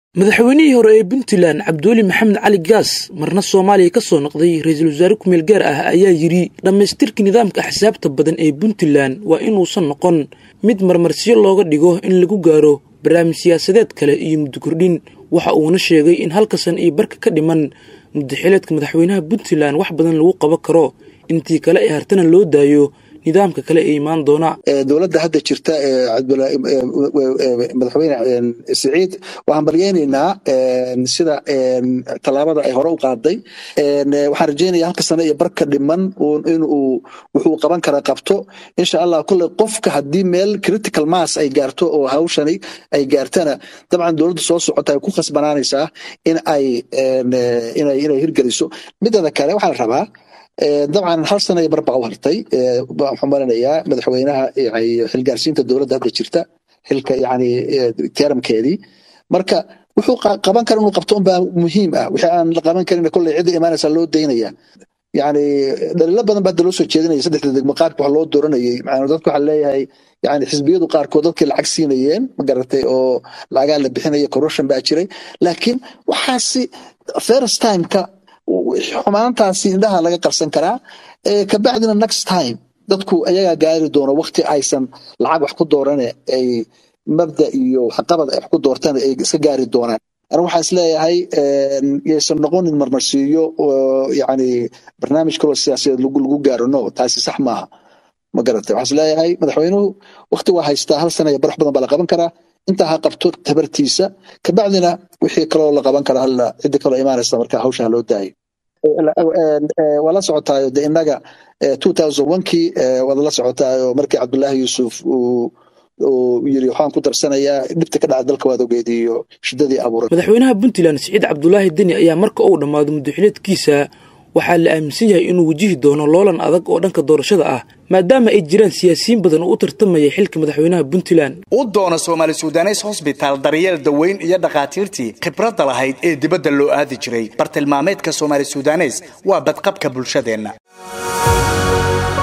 madaxweynihii hore ee puntland cabdiweli maxamed cali gaas marna soomaaliya ka soo noqday ra-iisul wasaare kumeel gaar ah ayaa yidhi dhammaystirka nidaamka axsaabta badan ee puntland waa inuusan noqon mid marmarsiyo looga dhigo in lagu gaaro barnaamij siyaasadeed kale iyo muddo kordhin waxa uuna sheegay in halkasan iyo barka ka dhiman muddaxileedka madaxweynaha puntland wax badan lagu qaban karo intii kale ee hartana loo daayo nidaamka kale ee imaan doona dowladda hadda jirta madaxweyne siciid waxaan baryeynaynaa sida tallaabada ay hore u qaaday waxaan rajeynaya halka sano iyo barka dhiman inuu wuxuu qaban kara qabto insha allah kule qofka haddii meel critical mass ay gaarto oo hawshani ay gaartana dabcan dowladda soo socota ay ku khasbanaanaysaa in ay inay hirgeliso midada kale waxaa la rabaa dabcan hal sana iyo barbaa u hartay waxaan marinayaa madaxweynaha xilgaarsiinta dowladda hadda jirta xilka yani teramkeedii marka wuxuu qaban kara inuu qabto unbaa muhiim ah wixii aan la qaban karin kolley cidda imaanaysa loo daynaya yani dhaliilo badan baa hadda loo soo jeedinaya saddexda degmo qaabka wax loo dooranayay dadka waxaa leeyahay yani xisbiyadu qaarkood dadkay lacag siinayeen magaratay oo lacagaa la bixinaya corruption baa jiray laakiin waxaasi first timeka xumaantaasi indhaha laga qarsan karaa kabacdina next time dadku ayagaa gaari doono wakti aysan lacag wax ku doorane ay mabda iyo waxqabad ay wax ku doortaan ay iska gaari doonaan anigu waxaan isleeyahay yaysan noqonin marmarsiiyo yani barnaamij kaloo siyaasadeed lagu gaaro no taasi sax maaha ma garatay waxaan isleeyahay madaxweynuhu wakti waa haystaa hal sana iyo barax badan baa la qaban karaa intaa ha qabto tabartiisa kabacdina wixii kaloo la qaban kara halla ciddi kaloo imaanaysa marka hawsha ha loo daayo waa la socotaayo de innaga kii waad la socotaayo markii cabdullaahi yuusuf uu yiri waxaan ku darsanayaa dhibta ka dhaca dalka waad ogeed iyo shidadii abuuray madaxweynaha puntland siciid cabdulaahi deni ayaa marka uu dhammaado muddaxileedkiisa waxaa la aaminsan yahay inuu wajihi doono loolan adag oo dhanka doorashada ah maadaama ay jiraan siyaasiyiin badan oo u tartamaya xilka madaxweynaha puntland u doono soomaali sudanes hosbitaal daryeel daweyn iyo dhakhaatiirtii khibradda lahayd ee dibadda loo aadi jiray bartilmaameedka soomaali sudanes waa badqabka bulshadeenna